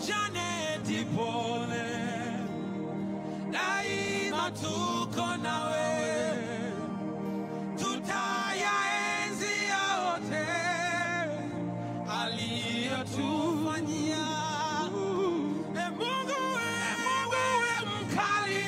Janeti pole, daima tuko nawe, tutayaenzi yote aliyotufanyia. E Mungu, we Mungu, we mkali,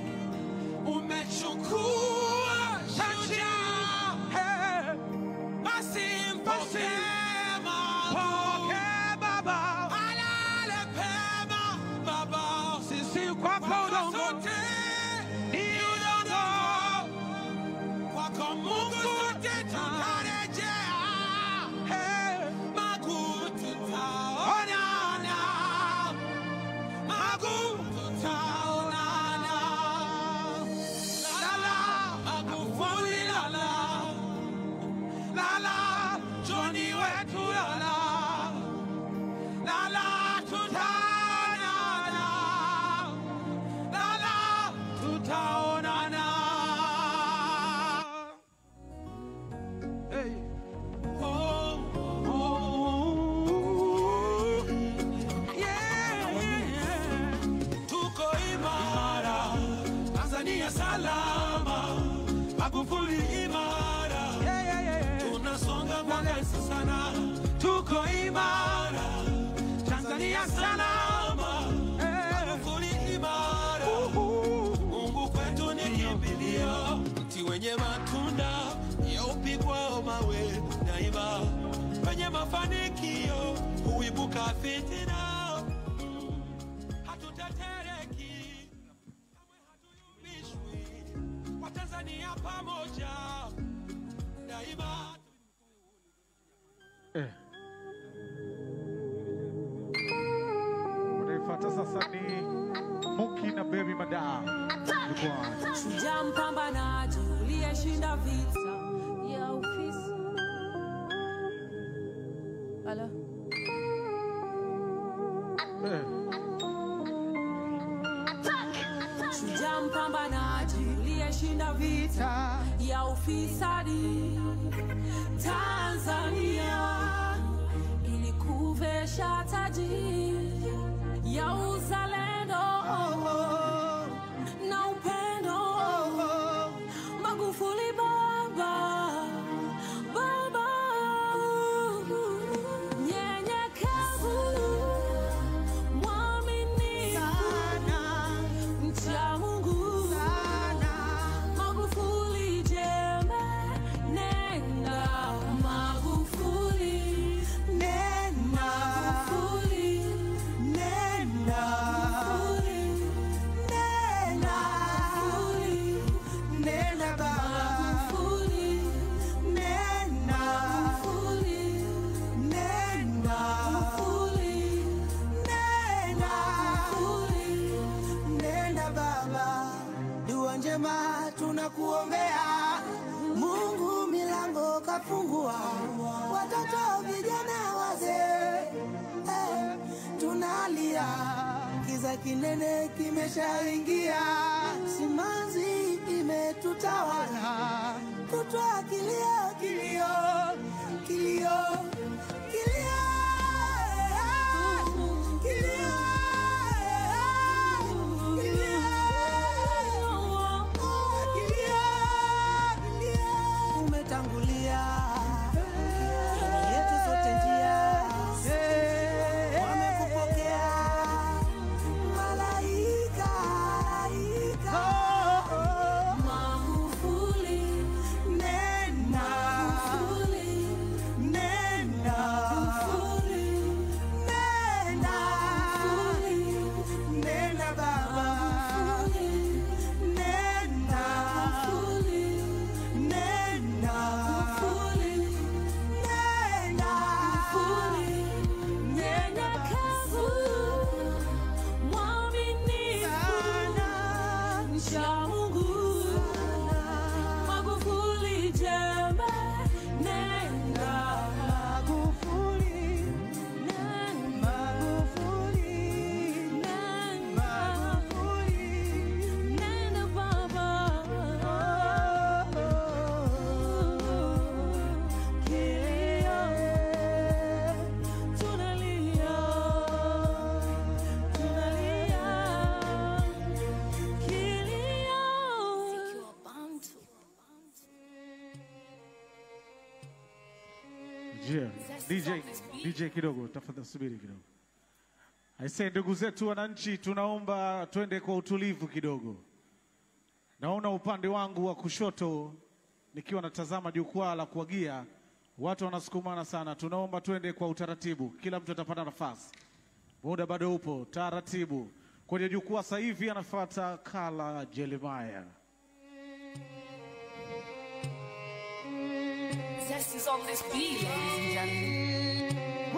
umechukua shujaa, Hey. basi mpokee Mungu. Baba, alale pema Baba, sisi kwako udongo ni udongo, kwako Mungu sote tutarejea, Magu tutaonana, Magu tutaonana, lala Magufuli lala, lala Johni wetu lala lala tutaonana, lala tutaonana. Hey. Oh, oh, yeah, yeah. Tuko imara, Tanzania salama, Magufuli imara, tunasonga kwa kasi sana, tuko imara, Tanzania salama, Magufuli imara, Mungu kwetu ni kimbilio, mti wenye matunda yaupigwao mawe daima, penye mafanikio huibuka fitina, hatutetereki kamwe hatuyumbishwi, Watanzania pamoja daima. Eh. Unayefuata sasa ni Muki na Berry Madaa. Jukwani. Shujaa mpambanaji uliyeshinda vita ya ofisi. Ala. Eh. Shujaa mpambanaji uliyeshinda vita ya ufisadi. Tanzania ilikuvesha taji ya uzalendo na upendo. Magufuli baba, baba, nyenyekevu, mwaminifu, mcha Mungu, Magufuli jembe, nenda Magufuli, Magufuli, Magufuli, Magufuli, Magufuli, Magufuli, Magufuli. Nenda baba, dua njema tunakuombea. Mungu milango kafungua, watoto vijana wazee, eh, tunalia kiza kinene kimeshaingia, simanzi imetutawala, kutwa kilio kilio kilio kilio kilio umetangulia yetu sote njia wamekupokea malaika Magufuli, nena Magufuli, nena Yeah. DJ, DJ kidogo, tafadhali subiri kidogo. Aisee, ndugu zetu wananchi, tunaomba twende kwa utulivu kidogo. Naona upande wangu wa kushoto nikiwa natazama jukwaa la kuagia, watu wanasukumana sana. Tunaomba twende kwa utaratibu, kila mtu atapata nafasi. Muda bado upo, taratibu. Kwenye jukwaa sasa hivi anafuata Kala Jeremiah. Zest is on this beat, ladies and gentlemen.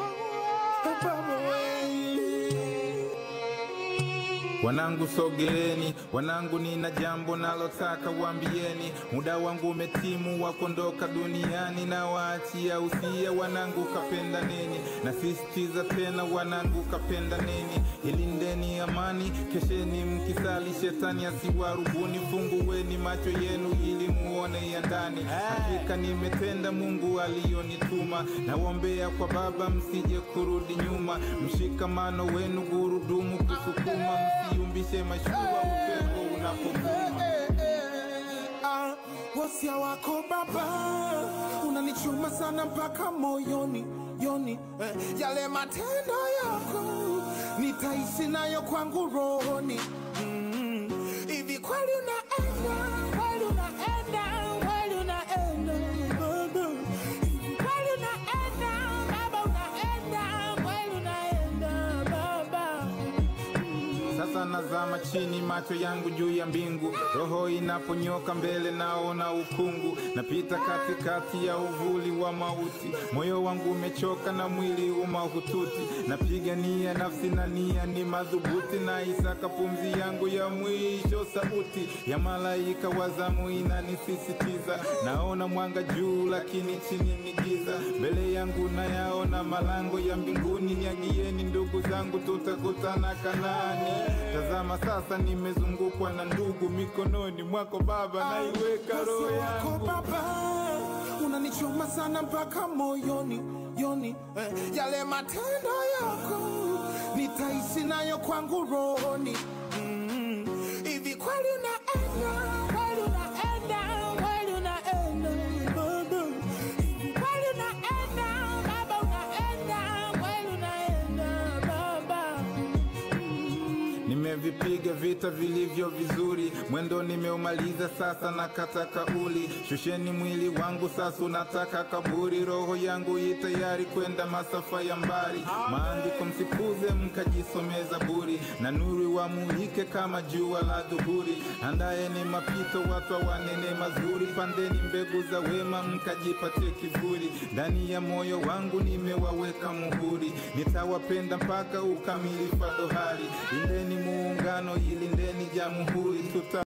Wanangu sogeleni, wanangu nina jambo nalotaka waambieni. Muda wangu umetimu wa kuondoka duniani, na waachia usia wanangu, kapenda nini? Nasisitiza tena wanangu, kapenda nini? Ilindeni amani, kesheni mkisali, shetani asiwarubuni. Fungueni macho yenu ili muone ya ndani. Hakika nimetenda Mungu aliyonituma, nawaombea kwa Baba msije kurudi nyuma. Mshikamano wenu gurudumu kusukuma, msiumbishe mashua upepo unapovuma. Ah, wasia wako baba unanichuma sana mpaka moyoni yoni eh, yale matendo yako nitaishi nayo kwangu rohoni Mm, hivi kweli unaenda kweli unaenda kweli unaenda baba hivi kweli unaenda baba unaenda kweli unaenda baba Sasa nazama chini, macho yangu juu ya mbingu, roho inaponyoka mbele, naona ukungu, napita katikati ya uvuli wa mauti, moyo wangu umechoka na mwili umahututi, napigania nafsi na nia ni madhubuti, na isaka pumzi yangu ya mwisho, sauti ya malaika wa zamu inanisisitiza, naona mwanga juu, lakini chini ni giza, mbele yangu nayaona malango ya mbinguni, niagieni ndugu zangu, tutakutana Kanaani. Tazama sasa, nimezungukwa na ndugu, mikononi mwako Baba naiweka roho Wasia wako yangu. baba unanichoma sana mpaka moyoni yoni eh, yale matendo yako nitaishi nayo kwangu rohoni Mm, hivi kweli unaenda kweli unaenda kweli unaenda baba hivi kweli unaenda baba unaenda kweli unaenda baba Nimevipiga vita vilivyo vizuri, mwendo nimeumaliza, sasa nakata kauli. Shusheni mwili wangu, sasa unataka kaburi. Roho yangu i tayari kwenda masafa ya mbali. Maandiko msikuze, mkajisomea Zaburi, na nuru wamulike kama jua la dhuhuri. Andaeni mapito, watu wanene mazuri, pandeni mbegu za wema, mkajipatie kivuli. Ndani ya moyo wangu nimewaweka muhuri, nitawapenda mpaka ukamilifu wa dohari. Lindeni muungano, ilindeni jamhuri, tuta